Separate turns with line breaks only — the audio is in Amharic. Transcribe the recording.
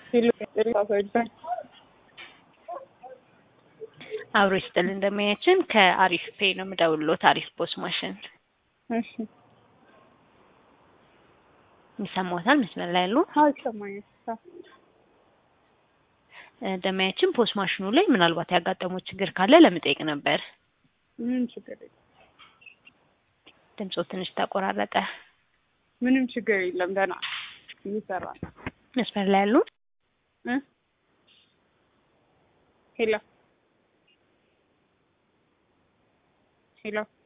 ሲሉ ሰዎች
አብሮ ይስጥል እንደማያችን ከአሪፍ ፔ ነው የምደውልሎት። አሪፍ ፖስ ማሽን
እሺ
ይሰማዎታል? መስመር ላይ ያሉ
አዎ ይሰማኛል።
እንደማያችን ፖስ ማሽኑ ላይ ምናልባት ያጋጠመው ችግር ካለ ለመጠየቅ ነበር።
ምንም ችግር የለም።
ድምፆ ትንሽ ተቆራረጠ።
ምንም ችግር የለም። ደህና እየሰራ ነው።
መስመር ላይ ያሉ
እ ሄሎ ሄሎ